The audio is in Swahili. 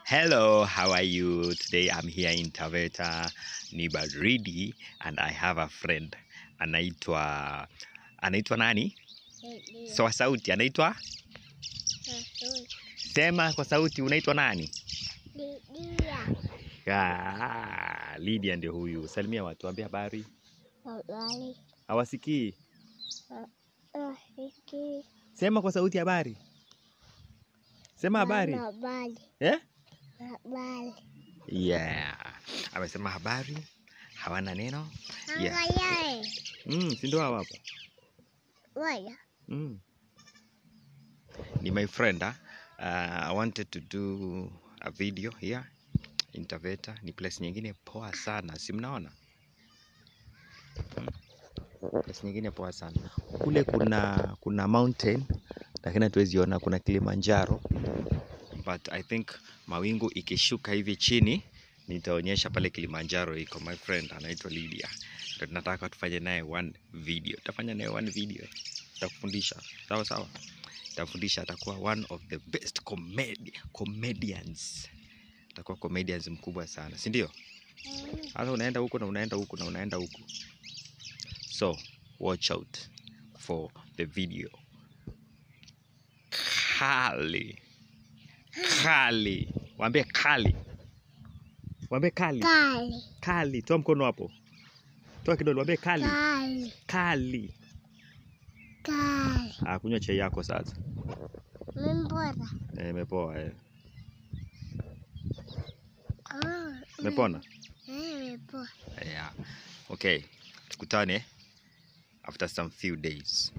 Hello, how are you? Today I'm here in Taveta, ni baridi and I have a friend anaitwa anaitwa nani? So kwa sauti anaitwa sema kwa sauti unaitwa nani? Ah, Lydia ndio huyu. Salimia watu, ambia habari. Hawasikii. Sema kwa sauti habari. Sema habari. Eh? Yeah. Amesema habari. Hawana neno. Yeah. Mm, si ndio hawa hapa? Mm. Ni my friend. ah. Uh, I wanted to do a video here in Taveta. Ni place nyingine poa sana, si mnaona? Mm. Place nyingine poa sana. Kule kuna kuna mountain lakini hatuwezi ona, kuna Kilimanjaro but I think mawingu ikishuka hivi chini nitaonyesha pale Kilimanjaro iko. My friend anaitwa Lydia, ndio tunataka tufanye naye one video. Tutafanya naye one video, tutakufundisha sawa sawa, tutafundisha. Atakuwa one of the best comedi comedians, atakuwa comedians mkubwa sana, si ndio? Sasa unaenda huko na unaenda huko na unaenda huko, so watch out for the video. Kali kali, waambie kali, waambie kali kali. Toa mkono hapo, toa kidole, waambie kali kali. Ah, kunywa chai yako sasa. Eh, imepoa eh. Imepona? Yeah. Okay. Tukutane after some few days.